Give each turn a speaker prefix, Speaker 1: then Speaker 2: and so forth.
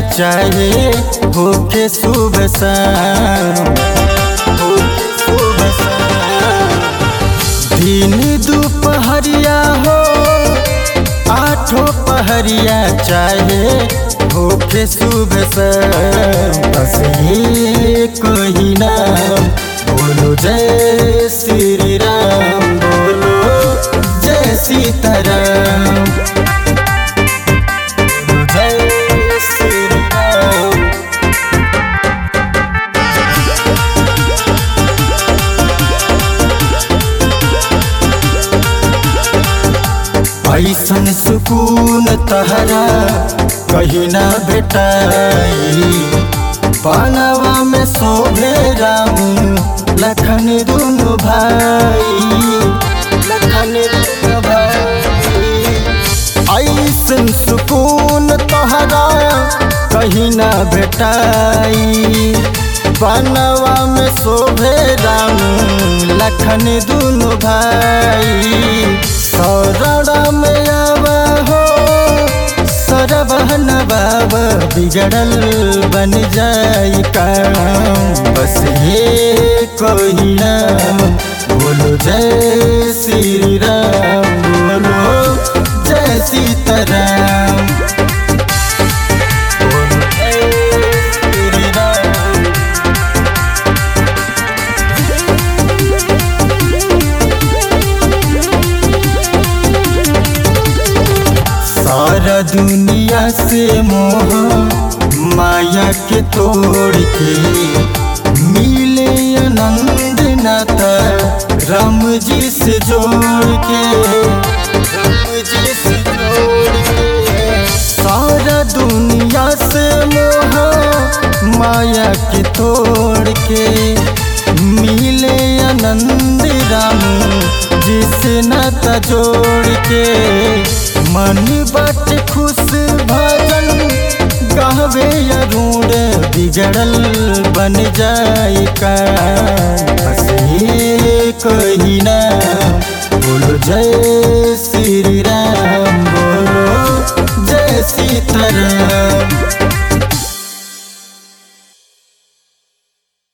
Speaker 1: चाहे होके सुबह शाम होके सुबह शाम दिन दोपहरिया हो आठों पहरिया चाहे होके सुबह शाम बस ये कोई नाम बोलो जय श्री राम बोलो जय सीताराम बोलो जय श्री राम ऐसन सुकून तहरा कहीं ना भेटाई पानवा में शोभे राम लखन दुनु भाई लखन दुनु भाई ऐसन सुकून तहरा कहीं ना भेटाई बनवा में शोभे राम लखन दुनु भाई शरण में आवा हो सरबहन बाबा बिगड़ल बन जाई काम बस ये कोई नाम बोलो जय श्री राम बोलो जय सीताराम बोलो जय श्री राम सारा दुनिया से मोह माया के तोड़ के मिले आनंद नाता राम जी से जोड़ के राम जी से जोड़ के सारा दुनिया से मोह माया के तोड़ के मिले आनंद राम जिसे नाता जोड़ के मन बट खुश भजन गावे अरूण बिगड़ल बन जाए का बस ये कही